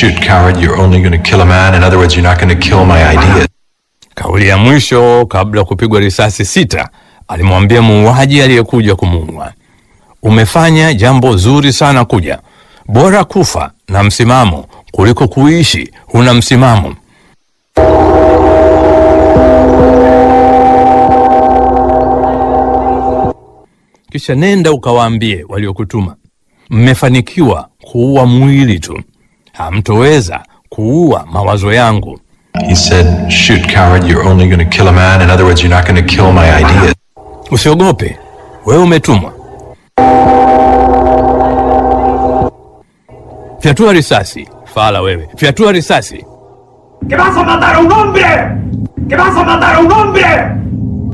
shoot, coward, you're only going to kill a man. In other words, you're not going to kill my ideas. Kauli ya mwisho kabla ya kupigwa risasi sita, alimwambia muuaji aliyekuja kumuua, umefanya jambo zuri sana kuja, bora kufa na msimamo kuliko kuishi huna msimamo. Kisha nenda ukawaambie waliokutuma, mmefanikiwa kuua mwili tu, hamtoweza kuua mawazo yangu. He said, shoot, coward, you're only going to kill a man. In other words, you're not going to kill my ideas. Usiogope, wewe umetumwa. Fyatua risasi, fala wewe, fyatua risasi. ¡Que vas a matar a un hombre! ¡Que vas a matar a un hombre!